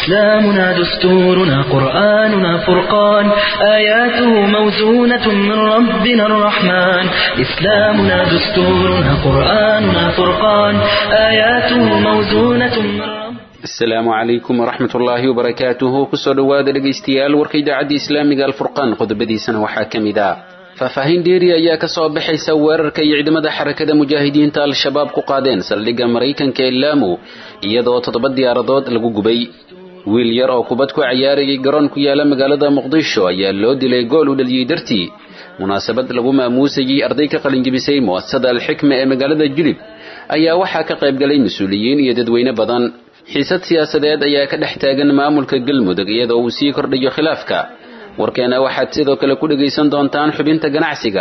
إسلامنا دستورنا قرآننا فرقان آياته موزونة من ربنا الرحمن إسلامنا دستورنا قرآننا فرقان آياته موزونة من ربنا asalaamu calaykum waraxmat ullaahi wabarakaatuhu kusoo dhowaada dhegaystayaal warka idaacadda islaamiga alfurqaan qodobadiisana waxaa ka mid ah faahfaahin dheeri ayaa ka soo baxaysa weerarka iyo ciidamada xarakada mujaahidiinta al-shabaab ku qaadeen saldhigga maraykanka ee laamu iyadoo toddoba diyaaradood lagu gubay wiil yar oo kubad ku cayaarayay garoon ku yaala magaalada muqdisho ayaa loo dilay gool u dhaliyey dartii munaasabad lagu maamuusayey arday ka qalinjibisay mu'asasada alxikma ee magaalada jilib ayaa waxaa ka qaybgalay mas-uuliyiin iyo dadweyne badan xiisad siyaasadeed ayaa ka dhex taagan maamulka galmudug iyadoo uu sii kordhayo khilaafka warkeena waxaad sidoo kale ku dhegaysan doontaan xubinta ganacsiga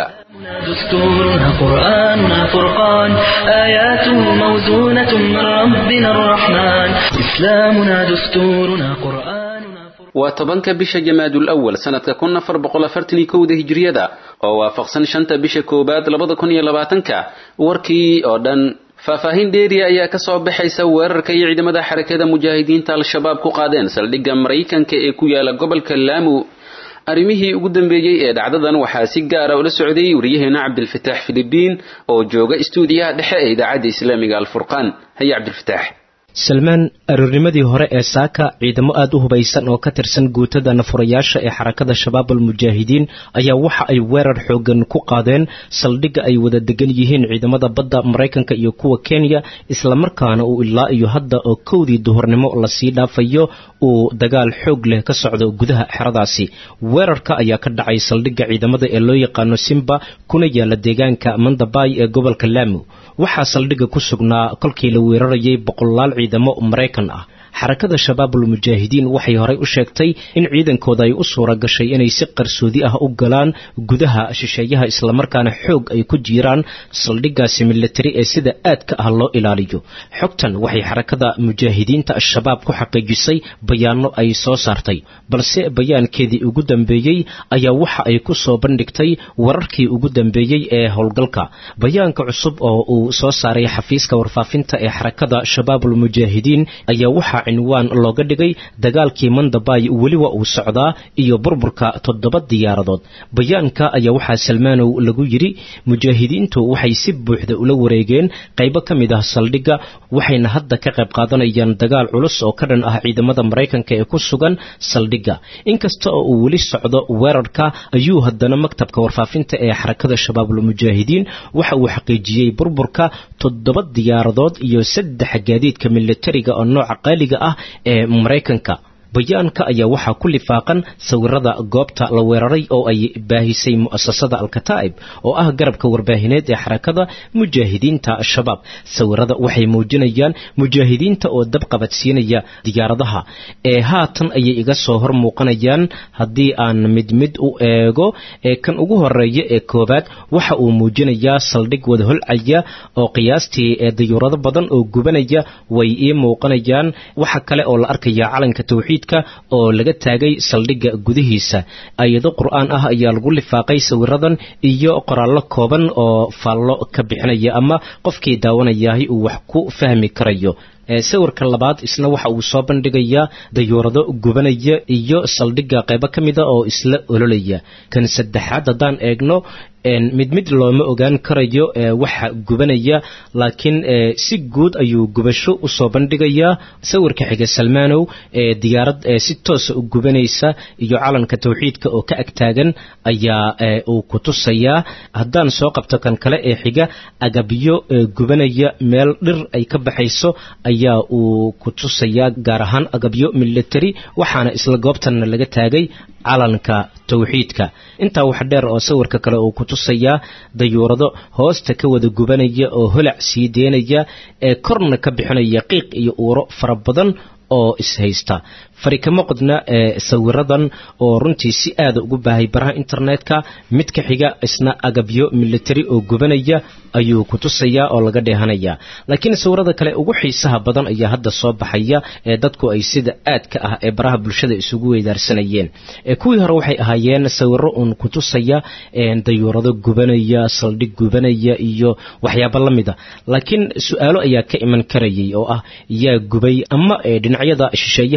دستورنا قرآننا فرقان آياته موزونة من ربنا الرحمن إسلامنا دستورنا قرآننا فرقان waa tobanka bisha jamaadul awal sanadka kun afar boqol afartan iyo kowda hijriyada oo waafaqsan shanta bisha koowaad labada kun iyo labaatanka warkii oo dhan faahfaahin dheeriya ayaa ka soo baxaysa weerarka iyo ciidamada xarakada mujaahidiinta al-shabaab ku qaadeen saldhigga maraykanka ee ku yaala gobolka laamu arrimihii ugu dambeeyey ee dhacdadan waxaa si gaara ula socday wariyaheena cabdilfataax filibiin oo jooga istuudiyaha dhexe ee idaacadda islaamiga alfurqaan haye cabdilfataax salmaan aroornimadii hore ee saaka ciidamo aad u hubaysan oo ka tirsan guutada nafurayaasha ee xarakada shabaab almujaahidiin ayaa waxa ay weerar xoogan ku qaadeen saldhigga ay wada degan yihiin ciidamada badda maraykanka iyo kuwa kenya islamarkaana uu ilaa iyo hadda oo kowdii duhurnimo lasii dhaafayo uu dagaal xoog leh ka socdo gudaha xeradaasi weerarka ayaa ka dhacay saldhigga ciidamada ee loo yaqaano simba kuna yaala deegaanka mandabay ee gobolka laamu waxaa saldhigga ku sugnaa kolkii la weerarayay boqolaal ciidamo maraykan ah xarakada shabaabul mujaahidiin waxay horey u sheegtay in ciidankooda ay u suura gashay inay si qarsoodi ah u galaan gudaha shisheeyaha islamarkaana xoog ay ku jiiraan saldhiggaasi militari ee sida aadka ah loo ilaaliyo xogtan waxay xarakada mujaahidiinta al-shabaab ku xaqiijisay bayaano ay soo saartay balse bayaankeedii ugu dambeeyey ayaa waxa ay ku soo bandhigtay wararkii ugu dambeeyey ee howlgalka bayaanka cusub oo uu soo saaray xafiiska warfaafinta ee xarakada shabaabul mujaahidiin ayaa waxa cinwaan looga dhigay dagaalkii mandabay weliba uu socdaa iyo burburka toddoba diyaaradood bayaanka ayaa waxaa salmaanow lagu yidhi mujaahidiintu waxay si buuxda ula wareegeen qaybo ka mid ah saldhigga waxayna hadda ka qayb qaadanayaan dagaal culus oo ka dhan ah ciidamada maraykanka ee ku sugan saldhigga inkasta oo uu weli socdo weerarka ayuu haddana maktabka warfaafinta ee xarakada shabaabul mujaahidiin waxa uu xaqiijiyey burburka toddoba diyaaradood iyo saddex gaadiidka militariga oo nooca qaaliga ah ee maraykanka bayaanka ayaa waxaa ku lifaaqan sawirada goobta la weeraray oo ay baahisay mu'asasada alkataa'ib oo ah garabka warbaahineed ee xarakada mujaahidiinta shabaab sawirada waxay muujinayaan mujaahidiinta oo dab qabadsiinaya diyaaradaha ee haatan ayay iga soo hor muuqanayaan haddii aan mid mid u eego ee kan ugu horeeya ee koowaad waxa uu muujinayaa saldhig wada holcaya oo qiyaastii ee dayuurado badan oo gubanaya way ii muuqanayaan waxa kale oo la arkaya calanka tawxiid oo laga taagay saldhigga gudihiisa ayado qur-aan ah ayaa lagu lifaaqay sawiradan iyo qoraallo kooban oo faallo ka bixinaya ama qofkii daawanayahay uu wax ku fahmi karayo sawirka labaad isna waxa uu soo bandhigayaa dayuurado gubanaya iyo saldhigga qaybo ka mida oo isla ololaya kan saddexaad haddaan eegno mid mid looma ogaan karayo waxa gubanaya laakiin si guud ayuu gubasho usoo bandhigayaa sawirka xiga salmaanow diyaarad si toosa u gubanaysa iyo calanka tawxiidka oo ka agtaagan ayaa uu ku tusayaa haddaan soo qabto kan kale ee xiga agabyo gubanaya meel dhir ay ka baxayso ayaa uu ku tusayaa gaar ahaan agabyo military waxaana isla goobtanna laga taagay calanka tawxiidka intaa wax dheer oo sawirka kale uu ku tusayaa dayuurado hoosta ka wada gubanaya oo holac sii deynaya ee korna ka bixinaya qiiq iyo uuro fara badan oo ishaysta farikamo qodna ee sawiradan oo runtii si aada ugu baahay baraha internetka mid ka xiga isna agabyo military oo gubanaya ayuu ku tusayaa oo laga dheehanaya laakiin sawirada kale ugu xiisaha badan ayaa hadda soo baxaya ee dadku ay sida aadka ah ee baraha bulshada isugu weydaarsanayeen kuwii hore waxay ahaayeen sawiro uun ku tusaya dayuurado gubanaya saldhig gubanaya iyo waxyaabo la mida laakiin su-aalo ayaa ka iman karayay oo ah yaa gubay ama dhinacyada shisheeyaha ayaaba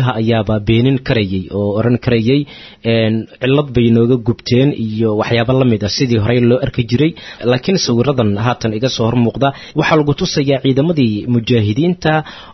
ayaaba beenin karayay oo oran karayay cillad bay nooga gubteen iyo waxyaabo la mid ah sidii horey loo arki jiray laakiin sawiradan haatan iga soo hormuuqda waxaa lagu tusayaa ciidamadii mujaahidiinta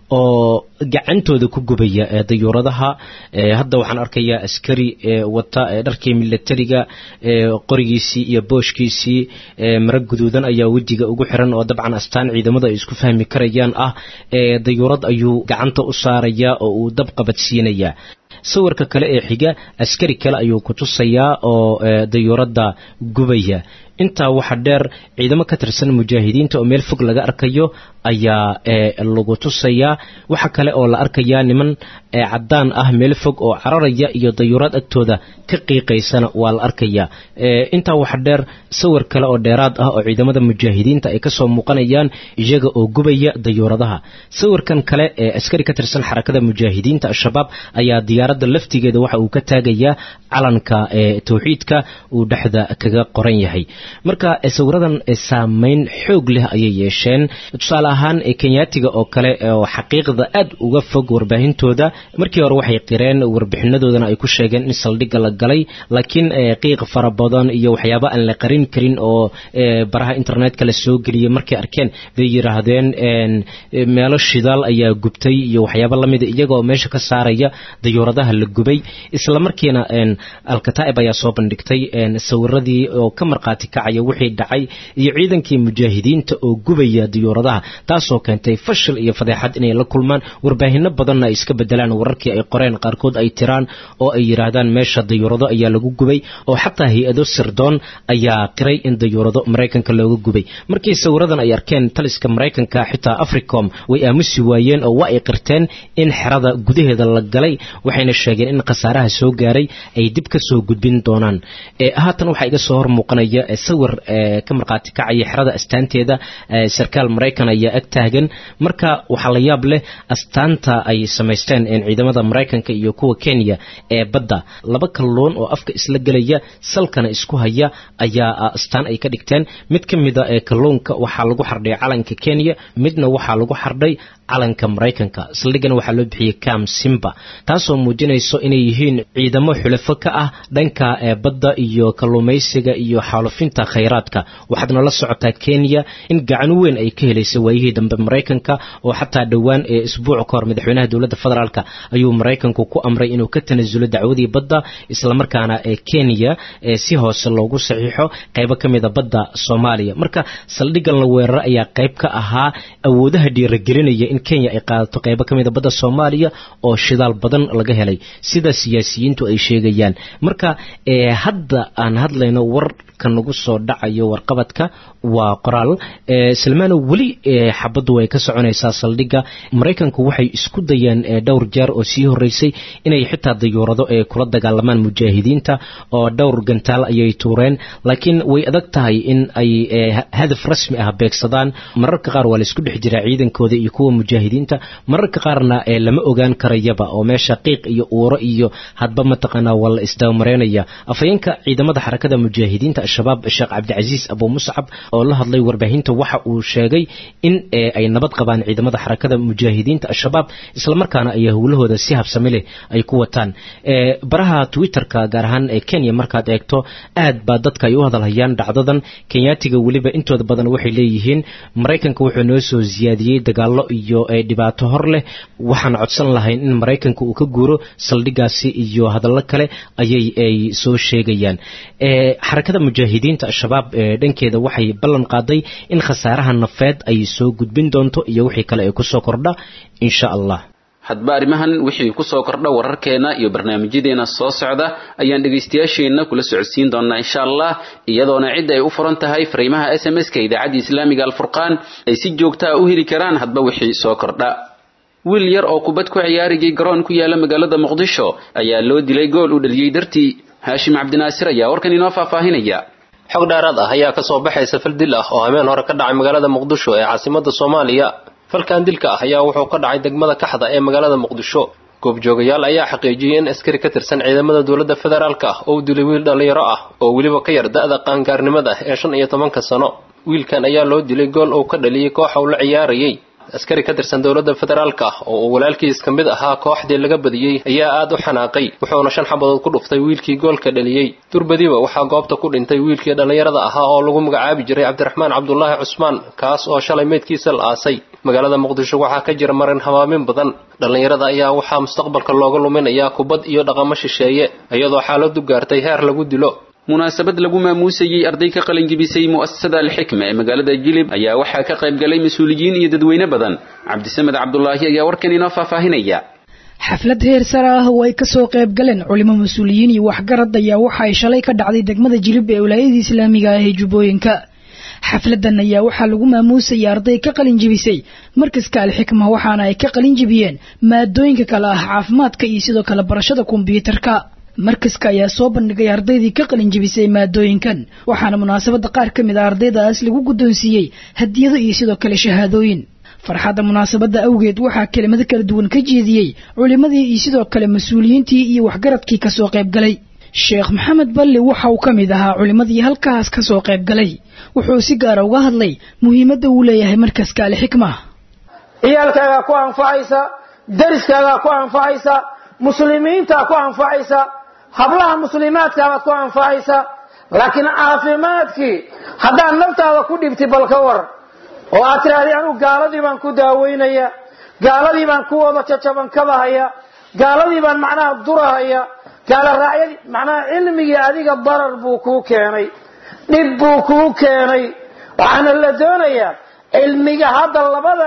oo gacantooda ku gubaya dayuuradaha hadda waxaan arkayaa askari wata dharkii milatariga qorigiisii iyo booshkiisii mara guduudan ayaa wejiga ugu xiran oo dabcan astaan ciidamada ay isku fahmi karayaan ah dayuurad ayuu gacanta u saarayaa oo uu dab qabadsiinayaa sawirka kale ee xiga askari kale ayuu ku tusayaa oo dayuuradda gubaya intaa waxa dheer ciidamo ka tirsan mujaahidiinta oo meel fog laga arkayo ayaa lagu tusayaa waxa kale oo la arkayaa niman caddaan ah meel fog oo cararaya iyo dayuurad agtooda ka qiiqaysana waa la arkayaa intaa waxa dheer sawir kale oo dheeraad ah oo ciidamada mujaahidiinta ay kasoo muuqanayaan iyaga oo gubaya dayuuradaha sawirkan kale ee askari ka tirsan xarakada mujaahidiinta al-shabaab ayaa diyaaradda laftigeeda waxa uu ka taagayaa calanka tawxiidka uu dhexda kaga qoran yahay marka sawiradan saameyn xoog leh ayay yeesheen tusaale ahaan kenyaatiga oo kale oo xaqiiqda aad uga fog warbaahintooda markii hore waxay qireen warbixinadoodana ay ku sheegeen in saldhigga la galay laakiin qiiq fara badan iyo waxyaaba aan la qarin karin oo baraha internetka la soo geliyay markay arkeen bay yidhaahdeen meelo shidaal ayaa gubtay iyo waxyaaba lamida iyagoo meesha ka saaraya dayuuradaha la gubay isla markiina alkataa'ib ayaa soo bandhigtay sawiradii oo ka marqaati kacaya wixii dhacay iyo ciidankii mujaahidiinta oo gubaya diyuuradaha taasoo keentay fashil iyo fadeexad inay la kulmaan warbaahino badanna ay iska bedelaan wararkii ay qoreen qaarkood ay tiraan oo ay yidhaahdaan meesha dayuurado ayaa lagu gubay oo xataa hay-ado sirdoon ayaa qiray in dayuurado maraykanka looga gubay markii sawiradan ay arkeen taliska maraykanka xitaa africom way aamusi waayeen oo waa ay qirteen in xerada gudaheeda la galay waxayna sheegeen in khasaaraha soo gaaray ay dib ka soo gudbin doonaan haatan waxaa iga soo hor muuqanaya sawir ka marqaati kacaya xerada astaanteeda sarkaal maraykan ayaa ag taagan marka waxaa la yaab leh astaanta ay samaysteen ciidamada maraykanka iyo kuwa kenya ee badda laba kalluun oo afka isla gelaya salkana isku haya ayaa astaan ay ka dhigteen mid ka mida ee kalluunka waxaa lagu xardhay calanka kenya midna waxaa lagu xardhay calanka maraykanka saldhigana waxaa loo bixiyey cam simba taasoo muujinayso inay yihiin ciidamo xulafo ka ah dhanka badda iyo kalluumaysiga iyo xaalufinta khayraadka waxaadna la socotaa kenya in gacan weyn ay ka helaysay waayihii dambe maraykanka oo xataa dhowaan ee isbuuc ka hor madaxweynaha dowladda federaalk ayuu maraykanku ku amray inuu ka tanasulo dacwadii badda islamarkaana ee kenya si hoose loogu saxiixo qaybo ka mida badda soomaaliya marka saldhiggan la weeraro ayaa qayb ka ahaa awoodaha dhiiragelinaya in kenya ay qaadato qaybo ka mida badda soomaaliya oo shidaal badan laga helay sida siyaasiyiintu ay sheegayaan marka hadda aan hadlayno war ka nagu soo dhacayo warqabadka waa qoraal salmaano weli xabaddu way ka soconaysaa saldhigga maraykanku waxay isku dayeen dhowr jeer oo sii horeysay inay xitaa dayuurado ee kula dagaalamaan mujaahidiinta oo dhowr gantaal ayay tuureen laakiin way adag tahay in ay hadaf rasmi ah beegsadaan mararka qaar waa laisku dhex jiraa ciidankooda iyo kuwa mujaahidiinta mararka qaarna lama ogaan karayaba oo meesha qiiq iyo uuro iyo hadba mataqaanaa waa la isdabamareynaya afhayeenka ciidamada xarakada mujaahidiinta al-shabaab sheekh cabdicasiis abu muscab oo la hadlay warbaahinta waxa uu sheegay in ay nabad qabaan ciidamada xarakada mujaahidiinta al-shabaab islamarkaana ay howlahooda si habsami leh ay ku wataan baraha twitterka gaar ahaan ee kenya markaad eegto aad baa dadka ay u hadalhayaan dhacdadan kenyaatiga weliba intooda badan waxay leeyihiin maraykanka wuxuu noo soo siyaadiyey dagaallo iyo dhibaato hor leh waxaan codsan lahayn in maraykanka uu ka guuro saldhigaasi iyo hadallo kale ayay ay soo sheegayaan xarakada mujaahidiinta al-shabaab dhankeeda waxay ballan qaaday in khasaaraha nafeed ay soo gudbin doonto iyo wixii kale ay kusoo kordha insha allah hadba arrimahan wixii ku soo kordha wararkeena iyo barnaamijyadeena soo socda ayaan dhegaystayaasheenna kula socodsiin doonaa insha allah iyadoona cidda ay u furan tahay fariimaha s m s-ka idaacadda islaamiga alfurqaan ay si joogta a u heli karaan hadba wixii soo kordha wiil yar oo kubad ku ciyaarigay garoon ku yaala magaalada muqdisho ayaa loo dilay gool uu dhaliyey dartii haashim cabdinaasir ayaa warkan inoo faahfaahinaya xog dheeraad ah ayaa kasoo baxaysa fal dil ah oo habeen hore ka dhacay magaalada muqdisho ee caasimada soomaaliya falkan dilka ah ayaa wuxuu ka dhacay degmada kaxda ee magaalada muqdisho goobjoogayaal ayaa xaqiijiyey in askari ka tirsan ciidamada dowladda federaalk ah oo dilay wiil dhallinyaro ah oo weliba ka yar da-da qaangaarnimada ee shan iyo tobanka sano wiilkan ayaa loo dilay gool uu ka dhaliyey kooxa uu la ciyaarayey askari ka tirsan dowladda federaalka ah oo uu walaalkiis ka mid ahaa kooxdii laga badiyey ayaa aad u xanaaqay wuxuuna shan xabadood ku dhuftay wiilkii goolka dhaliyey durbadiba waxaa goobta ku dhintay wiilkii dhallinyarada ahaa oo lagu magacaabi jiray cabdiraxmaan cabdulaahi cusmaan kaas oo shalay meydkiisa la aasay magaalada muqdisho waxaa ka jira marin habaamin badan dhallinyarada ayaa waxaa mustaqbalka looga luminayaa kubad iyo dhaqamo shisheeye iyadoo xaaladu gaartay heer lagu dilo munaasabad lagu maamuusayey arday ka qalinjibisay mu'asasada alxikma ee magaalada jilib ayaa waxaa ka qayb galay mas-uuliyiin iyo dadweyne badan cabdisamed cabdulaahi ayaa warkan inoo faahfaahinaya xaflad heer sare ah oo ay kasoo qayb galeen culimo mas-uuliyiin iyo waxgarad ayaa waxa ay shalay ka dhacday degmada jilib ee wilaayadii islaamiga ah ee jubbooyinka xafladan ayaa waxaa lagu maamuusayay arday ka qalin jibisay markaska alxikma waxaana ay ka qalin jibiyeen maadooyinka kale ah caafimaadka iyo sidoo kale barashada kombyuutarka markaska ayaa soo bandhigay ardaydii ka qalin jibisay maadooyinkan waxaana munaasabada qaar ka mid a ardaydaas lagu guddoonsiiyey hadiyado iyo sidoo kale shahaadooyin farxadda munaasabadda awgeed waxaa kelimado kala duwan ka jeediyey culimmadii iyo sidoo kale mas-uuliyiintii iyo waxgaradkii kasoo qayb galay sheekh maxamed balli waxa uu ka mid ahaa culimmadii halkaas kasoo qayb galay wuxuu si gaara uga hadlay muhiimadda uu leeyahay markaska alxikma ciyaalkaagaa ku anfacaysa dariskaagaa ku anfacaysa muslimiintaa ku anfacaysa hablaha muslimaadkaabaad ku anfacaysa laakiin caafimaadkii haddaad naftaada ku dhibti bal ka war oo aad tidhahdii anugu gaaladii baan ku daaweynaya gaaladii baan ku wada jajaban kabahaya gaaladii baan macnaha durahaya gaala raacyadii macnaha cilmigii adiga darar buu kuu keenay dhib buu kuu keenay waxaana la doonayaa cilmiga hadda labada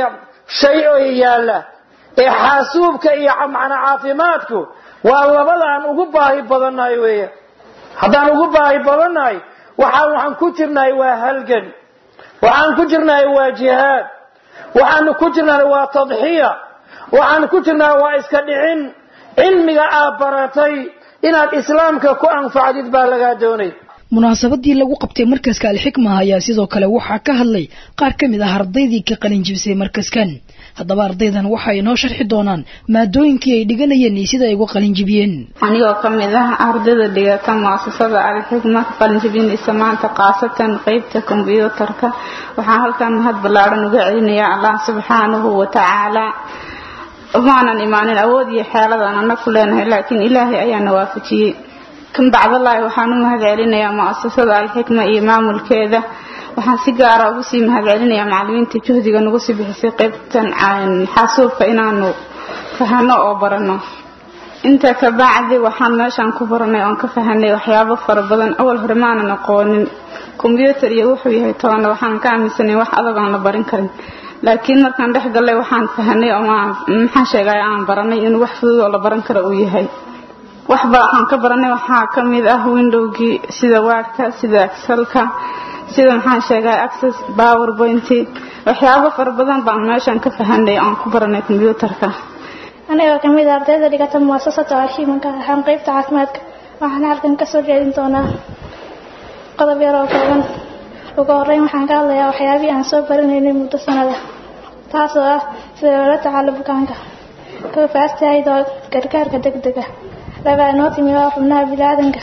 shay oo yaalla ee xaasuubka iyo macnaa caafimaadku waa labada aan ugu baahi badannahay weya haddaan ugu baahi badannahay waxaan waxaan ku jirnahay waa halgan waxaan ku jirnahay waa jihaad waxaanu ku jirnahay waa tadxiya waxaan ku jirnahay waa iska dhicin cilmiga aad baratay inaad islaamka ku anfacdid baa lagaa doonay munaasabadii lagu qabtay markaska alxikma ayaa sidoo kale waxaa ka hadlay qaar ka mid ah ardaydii ka qalin jibisay markaskan haddaba ardaydan waxay inoo sharxi doonaan maadooyinkii ay dhiganayeen iyo sida ay uga qalin jibiyeen anigoo ka mid ah ardayda dhigata muasasada alxikma ka qalin jibinaysa maanta khaasatan qeybta kombyuutarka waxaan halkan mahad ballaaran uga celinayaa allah subxaanahu wa tacaala maanan imaanin awood iyo xeeladaan ana ku leenahay laakiin ilaahay ayaana waafajiyey kan bacdallaahi waxaan u mahad celinayaa muasasada alxikma iyo maamulkeeda waxaan si gaara ugu sii mahad celinayaa macalimiinta juhdiga nagu sii bixisay qaybtan xaasuubka inaanu fahano oo barano intaa ka bacdi waxaan meeshaan ku baranay oon ka fahanay waxyaabo fara badan awal hore maanan aqoonin kombyuutar iyo wuxuu yahay tobanna waxaan ka aaminsanay wax adag aan la barin karin laakiin markaan dhex gallay waxaan fahanay oo maxaan sheegay aan baranay inuu wax fudud oo la baran karo uu yahay waxba waxaan ka baranay waxaa ka mid ah windowgii sida waadhka sida excelka sida maxaan sheegay access powerpoint waxyaabo fara badan baan meeshan ka fahanay aan ku baranay kombyuutarka anigoo ka mid a ardayda dhigata muasasada alxiimanka waxaan qeybta caafimaadka waxaan halkan kasoo jeedin doonaa qodob yar oo kooban ugu horeyn waxaan ka hadlayaa waxyaabihii aan soo baranaynay muddo sanada taasoo ah sida loola tacaalo bukaanka kow faastahaydo gargaarka degdega laba inoo timi oo xubnaha biniaadanka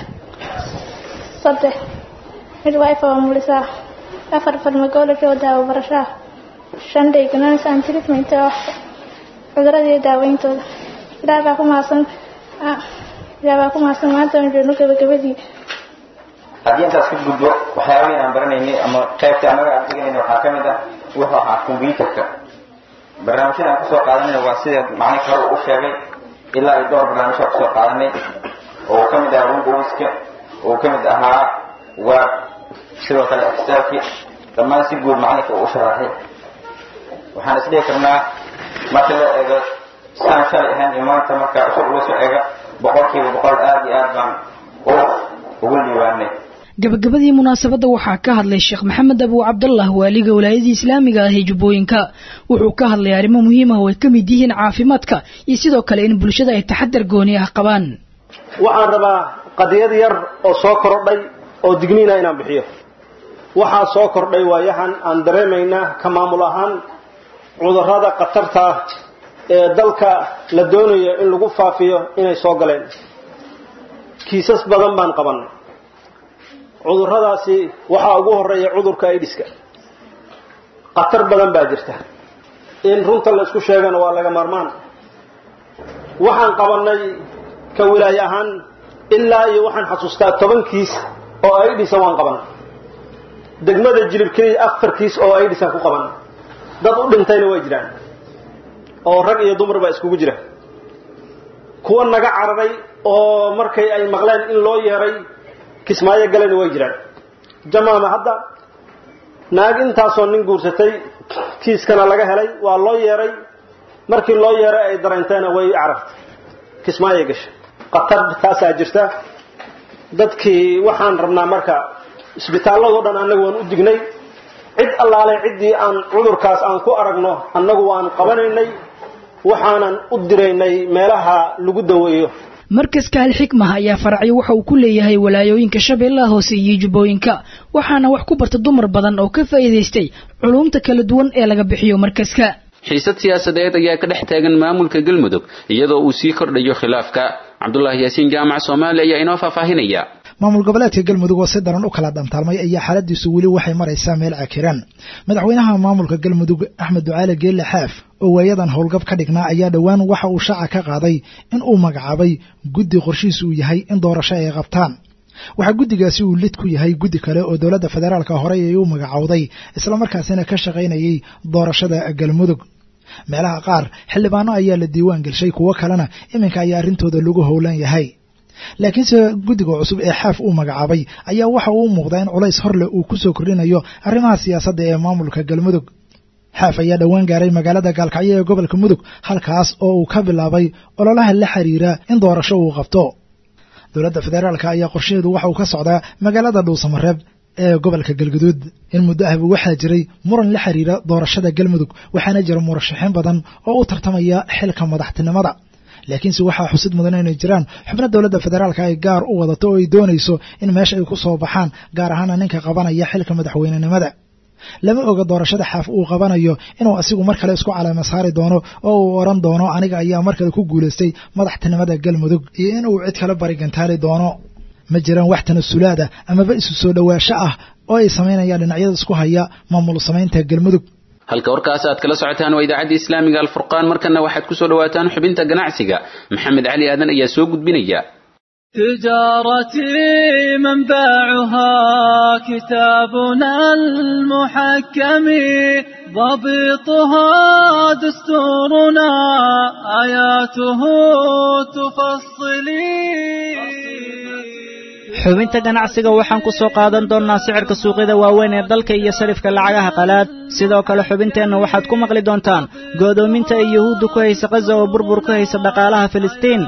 saddex mid wifi oo mulisaa afar farmacology oo daawo barashaa shan diagnosis and treatment oo cudurada iyo daaweyntooda ilaah baa ku mahadsan ilaah baa ku mahadsan maanta aan joogno gabagabadii haddii intaas ka gudbo waxyaabahii aan baranaynay ama qaybta annaga aan dhiganayna waxaa ka mid ah wuxuu ahaa kombyuutarka barnaamijyada aan kusoo qaadanayna waa sida macnii kale uu u sheegay ilaa iyo dhowr barnaamij aan kusoo qaadanay oo ka mid ahaa windowska oo ka mid ahaa word sidoo kale excelki dhammaan si guud macalinka uu u sharaxay waxaan isdhihi karnaa marka la eego saan shalay ahayn iyo maanta marka usoo ula soo eega boqolkiiba boqol aada iyo aad baan u ugu liibaanay gabagabadii munaasabadda waxaa ka hadlay sheekh maxamed abu cabdallah waaliga walaayadii islaamiga ah ee jubbooyinka wuxuu ka hadlay arrimo muhiim ah oo ay ka mid yihiin caafimaadka iyo sidoo kale in bulshada ay taxadar gooni ah qabaan waxaan rabaa qadiyad yar oo soo kordhay oo digniina inaan bixiyo waxaa soo kordhay waayahan aan dareemaynaa ka maamul ahaan cudurrada khatarta ah ee dalka la doonayo in lagu faafiyo inay soo galeen kiisas badan baan qabannay cudurradaasi waxaa ugu horeeya cudurka aidiska khatar badan baa jirta in runta la isku sheegana waa laga maarmaan waxaan qabannay ka wilaaye ahaan ilaa iyo waxaan xasuustaa toban kiis oo ay dhisa waan qabanay degmada jilib keliya afar kiis oo ay dhisan ku qabanay dad u dhintayna way jiraan oo rag iyo dumar baa iskugu jira kuwa naga cararay oo markay ay maqleen in loo yeeray kismaayo galena way jiraan jamaama hadda naag intaasoo nin guursatay kiiskana laga helay waa loo yeeray markii loo yeeray ay dareenteena way carartay kismaayay gashay qatar taasaa jirta dadkii waxaan rabnaa marka isbitaalladoo dhan annagu waan u dignay cid allaale ciddii aan cudurkaas aan ku aragno annagu waan qabanaynay waxaanan u diraynay meelaha lagu daweeyo markaska alxikmaha ayaa faracyo waxa uu ku leeyahay walaayooyinka shabeellaha hoose iyo jubbooyinka waxaana wax ku barta dumar badan oo ka faa'iidaystay culumta kala duwan ee laga bixiyo markaska xiisad siyaasadeed ayaa ka dhex taagan maamulka galmudug iyadoo uu sii kordhayo khilaafka cabdulaahi yaasiin jaamac soomaali ayaa inoo faahfaahinaya maamul goboleedka galmudug oo si daran u kala dantaalmay ayaa xaaladiisu weli waxay maraysaa meel cakiran madaxweynaha maamulka galmudug axmed ducaale geelle xaaf oo waayadan howlgab ka dhignaa ayaa dhowaan waxa uu shaaca ka qaaday in uu magacaabay guddi qorshihiisu uu yahay in doorasho ay qabtaan waxaa guddigaasi uu lid ku yahay guddi kale oo dowladda federaalka horey ay u magacowday islamarkaasina ka shaqaynayay doorashada galmudug meelaha qaar xildhibaano ayaa la diiwaan gelshay kuwo kalena iminka ayaa arrintooda lagu howlan yahay laakiinse guddiga cusub ee xaaf uu magacaabay ayaa waxa uu muuqdaa in culays horleh uu ku soo kordhinayo arrimaha siyaasadda ee maamulka galmudug xaaf ayaa dhowaan gaaray magaalada gaalkacyo ee gobolka mudug halkaas oo uu ka bilaabay ololaha la xiriira in doorasho uu qabto dowladda federaalka ayaa qorshaheedu waxa uu ka socdaa magaalada dhuusamareeb ee gobolka galguduud in muddo ahba waxaa jiray muran la xiriira doorashada galmudug waxaana jira murashaxiin badan oo u tartamaya xilka madaxtinimada laakiinse waxaa xusid mudan inay jiraan xubno dowladda federaalka ay gaar u wadato oo ay doonayso in meesha ay ku soo baxaan gaar ahaana ninka qabanaya xilka madaxweynenimada lama oga doorashada xaaf uu qabanayo inuu asigu mar kale isku caleema saari doono oo uu odhan doono aniga ayaa mar kale ku guulaystay madaxtinimada galmudug iyo in uu cid kale barigantaali doono ma jiraan wax tanasulaada amaba isu soo dhowaasho ah oo ay samaynayaan dhinacyada isku haya maamul samaynta galmudug halka warkaas aad kala socotaan waa idaacadda islaamiga alfurqaan markana waxaad ku soo dhawaataan xubinta ganacsiga maxamed cali aadan ayaa soo gudbinaya تجارتي منبعها كتابنا المحكم ضبطها دستورنا آياته تفصلي xubinta ganacsiga waxaan ku soo qaadan doonnaa sicirka suuqyada waaweyn ee dalka iyo sarifka lacagaha qalaad sidoo kale xubinteenna waxaad ku maqli doontaan go'doominta ay yuhuuddu ku haysa kaza oo burbur ku haysa dhaqaalaha filistiin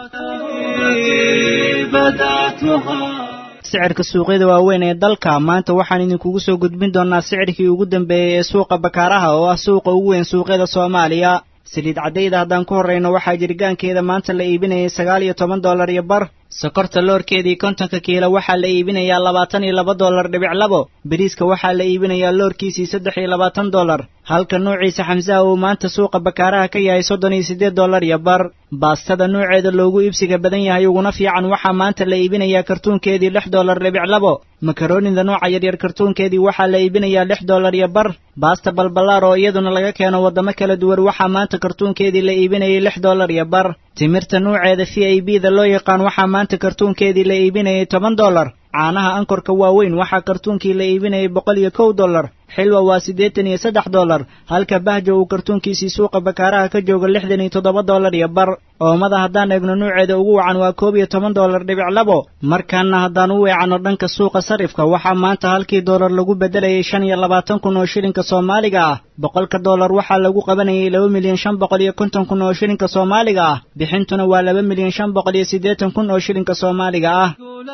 sicirka suuqyada waaweyn ee dalka maanta waxaan idinkugu soo gudbin doonnaa sicirkii ugu dambeeyey ee suuqa bakaaraha oo ah suuqa ugu weyn suuqyada soomaaliya saliid caddayda haddaan ku horrayno waxaa jiritaankeeda maanta la iibinayay sagaal iyo toban dollar iyo bar sokorta loorkeedii kontonka kiilo waxaa la iibinayaa labaatan iyo laba dollar dhibic labo beriiska waxaa la iibinayaa loorkiisii saddex iyo labaatan dollar halka nuuciisa xamsaha uu maanta suuqa bakaaraha ka yahay soddon iyo siddeed dollar iyo bar baastada nuuceeda loogu iibsiga badan yahay uguna fiican waxaa maanta la iibinayaa kartuunkeedii lix dollar dhibic labo makaroonida nooca yaryar kartuunkeedii waxaa la iibinayaa lix dollar iyo bar baasta balballaar oo iyaduna laga keeno waddamo kala duwan waxaa maanta kartuunkeedii la iibinayay lix dollar iyo bar timirta nuuceeda v i b da loo yaqaan waxaa maanta kartuunkeedii la iibinayay toban dollar caanaha ankorka waaweyn waxaa kartuunkii la iibinayay boqol iyo kow dollar xilwa waa siddeetan iyo saddex dollar halka bahjo uu kartuunkiisii suuqa bakaaraha ka joogo lixdan iyo toddoba dollar iyo bar oomada haddaan eegno nuuceeda ugu wacan waa koob iyo toban dollar dhibic labo markaana haddaan u weecanno dhanka suuqa sarifka waxaa maanta halkii dollar lagu beddelayay shan iyo labaatan kun oo shilinka soomaaliga ah boqolka dollar waxaa lagu qabanayay laba milyan shan boqol iyo konton kun oo shilinka soomaaliga ah bixintuna waa laba milyan shan boqol iyo siddeetan kun oo shilinka soomaaliga ah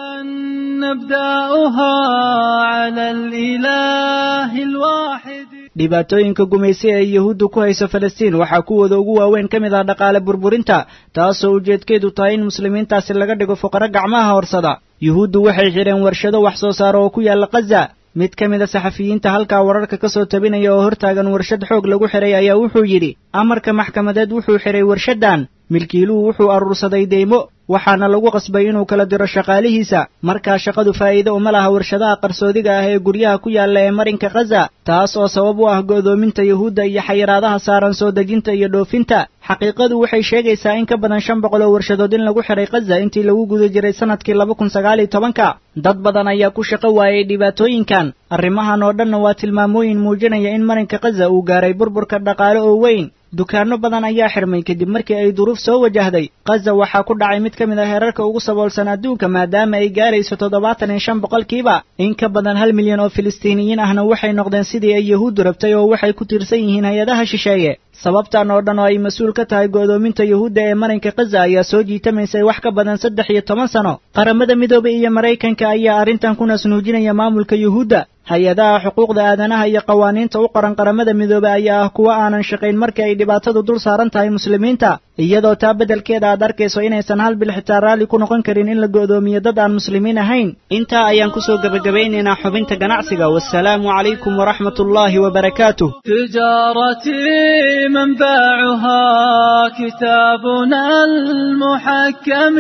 نبدأها على الإله الواحد dhibaatooyinka gumaysi ee yuhuuddu ku hayso falastiin waxaa kuwooda ugu waaweyn ka mid ah dhaqaale burburinta taasoo ujeedkeedu tahay in muslimiintaasi laga dhigo fuqaro gacmaha horsada yuhuuddu waxay xidheen warshado wax soo saaro oo ku yaalla khaza mid ka mid a saxafiyiinta halkaa wararka ka soo tabinaya oo hortaagan warshad xoog lagu xidhay ayaa wuxuu yidhi amarka maxkamadeed wuxuu xidhay warshaddan milkiiluhu wuxuu aruursaday deymo waxaana lagu qasbay inuu kala diro shaqaalihiisa markaa shaqadu faa'iido uma laha warshadaha qarsoodiga ah ee guryaha ku yaalla ee marinka khaza taas oo sabab u ah go'doominta yuhuudda iyo xayiraadaha saaran soo dejinta iyo dhoofinta xaqiiqadu waxay sheegaysaa in ka badan shan boqol oo warshadood in lagu xiray khaza intii lagu guda jiray sanadkii laba kun sagaal iyo tobanka dad badan ayaa ku shaqo waayay dhibaatooyinkan arrimahan oo dhanna waa tilmaamooyin muujinaya in marinka khaza uu gaaray burburka dhaqaale oo weyn dukaanno badan ayaa xirmay kadib markii ay duruuf soo wajahday khaza waxaa ku dhacay mid ka mid ah heerarka ugu saboolsan adduunka maadaama ay gaarayso toddobaatan iyo shan boqolkiiba in ka badan hal milyan oo filistiiniyiin ahna waxay noqdeen sidii ay yahuuddu rabtay oo waxay ku tiirsan yihiin hay-adaha shisheeye sababtan oo dhan oo ay mas-uul ka tahay go'doominta yuhuudda ee marinka khaza ayaa soo jiitamaysay wax ka badan saddex iyo toban sano qaramada midoobay iyo maraykanka ayaa arrintan ku nasnuujinaya maamulka yuhuudda hay-adaha xuquuqda aadanaha iyo qawaaniinta u qoran qaramada midoobey ayaa ah kuwo aanan shaqayn markii ay dhibaatadu dul saaran tahay muslimiinta iyadoo taa beddelkeeda aad arkayso inaysan hal bil xitaa raalli ku noqon karin in la go'doomiyo dad aan muslimiin ahayn intaa ayaan kusoo gebagabaynaynaa xubinta ganacsiga wasalaamu calaykum waraxmat ullaahi wabarakaatuh تجارتي منبعها كتابنا المحكم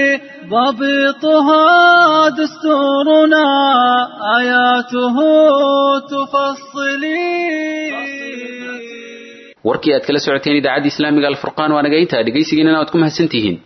ضبطها دستورنا آياته تفصلي warkii aad kala socoteen idaacadda islaamiga alfurqaan waa naga intaa dhegaysigiinana waad ku mahadsantihiin